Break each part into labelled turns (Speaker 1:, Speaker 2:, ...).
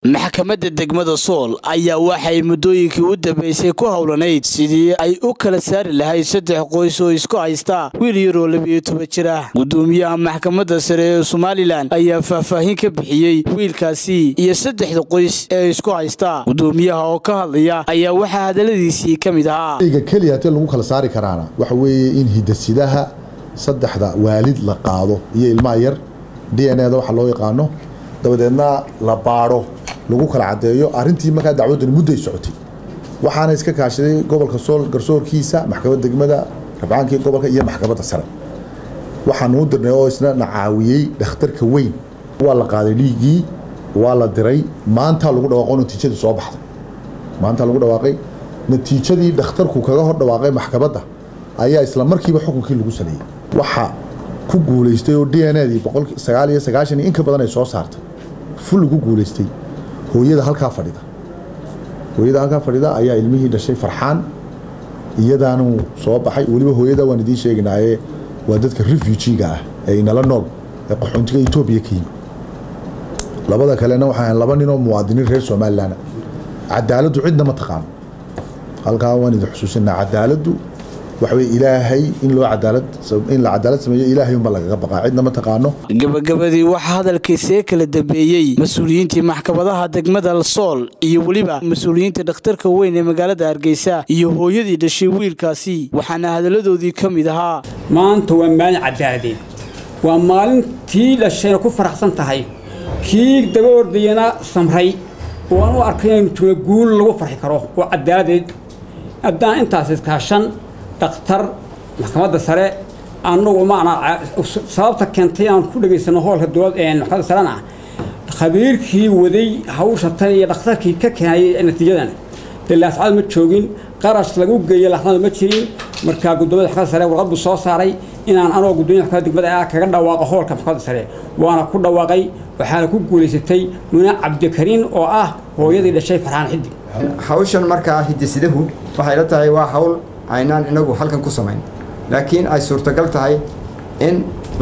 Speaker 1: maxkamadda degmada sool ayaa waxay muddooyinkii u dambeysay ku howlanayd sidii ay u kala saari lahayd saddex qoys oo isku haysta wiil yaroo labiyo toban jir ah gudoomiyaha maxkamadda sare ee somalilan ayaa faahfaahin ka bixiyey wiilkaasi iyo saddexda qoys ee isku haysta gudoomiyaha oo ka hadlaya ayaa waxaa hadalladiisii ka mid ahaa
Speaker 2: ga keliya hatee lagu kala saari karaana waxa weeye in hidasidaha saddexda waalid la qaado iyo ilmaha yar d n eda waxa loo yaqaano dabadeedna la baadho lagu kala cadeeyo arintii markaa dacwaddani mudday socotay waxaana iska kaashaday gobolka sool garsoorkiisa maxkamadda degmada rabcaankii gobolka iyo maxkamadda sare waxaanu u dirnay oo isna na caawiyey dhakhtarka weyn waa la qaaday dhiiggii waa la diray maantaa lagu dhawaaqo natiijadii soo baxday maantaa lagu dhawaaqay natiijadii dhakhtarku kaga hor dhawaaqay maxkamadda ayaa isla markiiba xukunkii lagu saleeyey waxa ku guulaystay oo d n edii boqol sagaal iyo sagaashan iyo in ka badan ay soo saartay ful lagu guulaystay hooyada halkaa fadhida hooyada halkaa fadhida ayaa ilmihii dhashay farxaan iyadaanu soo baxay weliba hooyada waan idiin sheegaynaaye waa dadka refujiga ah ee inala nool ee qaxoontiga etoobiya ka yimi labada kalena waxaa laba nin oo muwaadiniin reer somalilan cadaaladdu cidna ma taqaano halkaa waan idin xusuusinaa cadaaladdu waxawey ilaahay in loo cadaalad in la cadaalad sameeyo ilaahay unba lagaga baqaa cidna ma taqaano
Speaker 1: gabagabadii waxaa hadalkiisee kala dambeeyey mas-uuliyiintii maxkamadaha degmada sool iyo weliba mas-uuliyiinta dhakhtarka weyn ee magaalada hargeysa iyo hooyadii dhashay wiilkaasi waxaana hadalladoodii ka mid ahaa
Speaker 3: maanta waa maalin cadaadeed waa maalintii dhashayna ku faraxsan tahay kii daba ordayana samray oo aan u arkay inaynu jooga guul lagu farxi karo oo cadaaladeed haddaan intaas iskaashan dhakhtar maxkamadda sare annagu maanaa sababta keentay aan ku dhegaysano hoolka dowlad maxkamadda sarena khabiirkii waday hawsha tan iyo dhakhtarkii ka keenayay natiijadan dee laascad ma joogin qarash lagu geeyo laxnada ma jirin markaa guddoomiyada maxkamadda sare warqad buu soo saaray inaan anoo gudoomiya maxkamadda degmada ah kaga dhawaaqo hoolka maxkamadda sare waana ku dhawaaqay waxaana ku guulaysatay muna cabdikariin oo ah hooyadii dhashay farxaan xidig
Speaker 4: hawshan markaa hidisidahu waxay la tahay waa hawl aynaan inagu halkan ku samayn laakiin ay suurtagal tahay in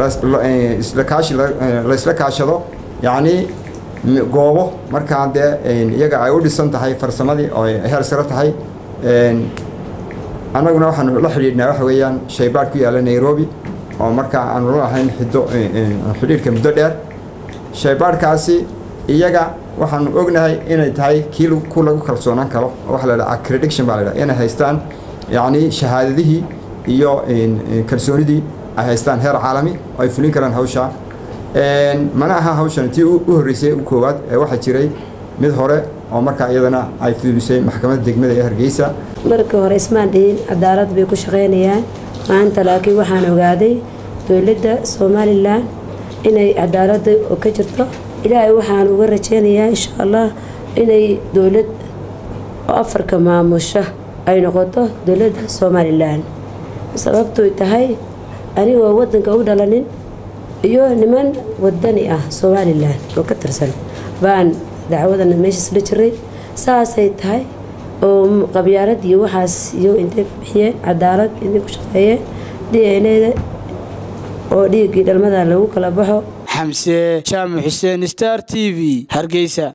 Speaker 4: laysla kaashado yacnii goobo markaa dee iyaga ay u dhisan tahay farsamadii oo heer sare tahay annaguna waxaanu la xidhiidhnaa waxa weeyaan shaybaadh ku yaalla nairobi oo markaa aanu la ahayn xiddo xidhiidhka muddo dheer shaybaadhkaasi iyaga waxaanu ognahay inay tahay kii ku lagu kalsoonaan karo oo waxa la dhaha accrediction baa la dhaha inay haystaan yacni shahaadadihii iyo kalsoonidii ay haystaan heer caalami oo ay fulin karaan hawsha mana aha hawshan tii u horreysay u koowaad ee waxaa jiray mid hore oo markaa iyadana ay fuulisay maxkamadda degmada ee hargeysa
Speaker 5: markii hore ismaan dhihin cadaalad bay ku shaqaynayaan maanta laakiin waxaan ogaaday dowladda somalilan inay cadaaladda oo ka jirto ilaahay waxaan uga rajaynayaa insha allah inay dowlad oo afarka maamusha ay noqoto dowladda somalilan sababtoy tahay anigoo wadanka u dhalanin iyo niman wadani ah somalilan oo ka tirsan baan dacwadana meeshaas la jiray saasay tahay oo qabyaalad iyo waxaas iyo intay ka bixiyeen cadaalad intay ku shaqeeyeen d n da oo dhiiggii dhalmada lagu kala baxo
Speaker 1: xamse jaamac xuseen star t v hargeysa